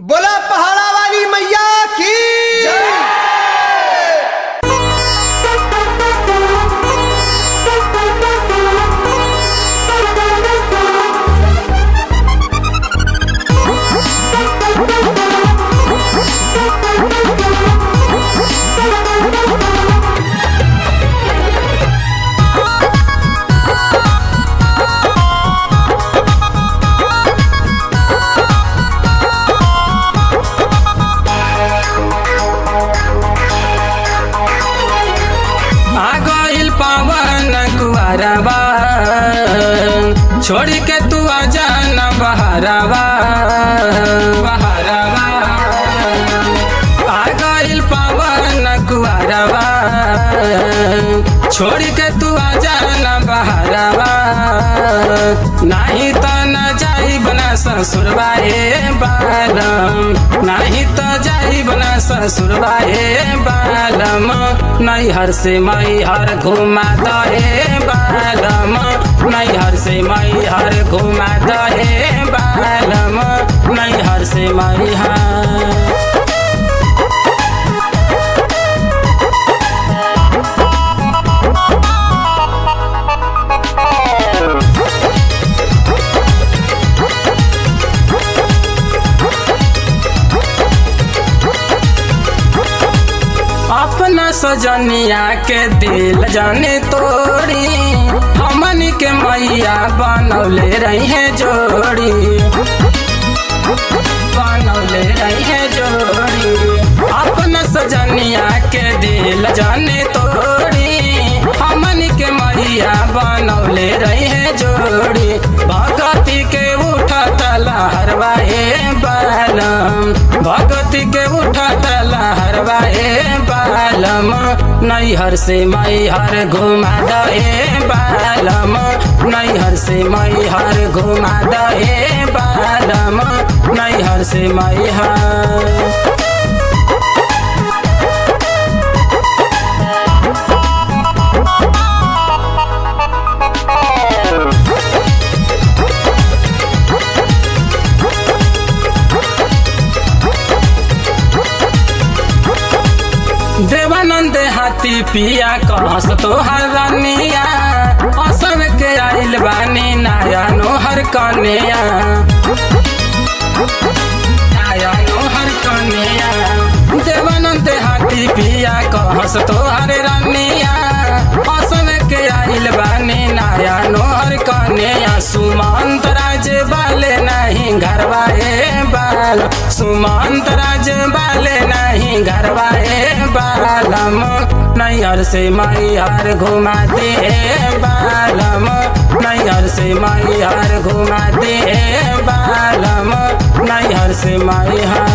बोला पहाड़ा वाली मैया की आ गइल पवन कुआरबा छोड़ के तू आ जाना बहरबा बहरबा आ गइल पवन कुआरबा छोड़ के तू आ जाना बहरबा नहीं तो न जाई बना ससुरबा ए बालम नहीं तो जाई बना ससुरबा ए बालम नैहर से मैहर घुमा दे बालम नैहर से मैहर घुमा दे बालम नैहर से मैहर अपना सजनिया के दिल जाने तोड़ी हमन के मैया बनौले रही है जोड़ी बनौले रही है जोड़ी अपना सजनिया के दिल जाने तोड़ी हमन के मैया बनौले रही है जोड़ी भगती के उठत लहरवाए बालम भगती के उठत लहरवाए बालम नैहर से मैहर घुमा दे बालम नैहर से मैहर घुमा दे बालम नैहर से मैहर देवानंद हाथी पिया कहस तोहर रनिया असर के आइल बानी नया नोहर कनिया नया नोहर कनिया देवानंद हाथी पिया कहस तोहर रनिया असर के आइल बानी नया नोहर कनिया सुमंत राज बाले नहीं घरवाए बाल सुमंत राज बाले नहीं घरवाए बालम नैहर से मैहर घुमा दे बालम नैहर से मैहर घुमा दे बालम नैहर से मैहर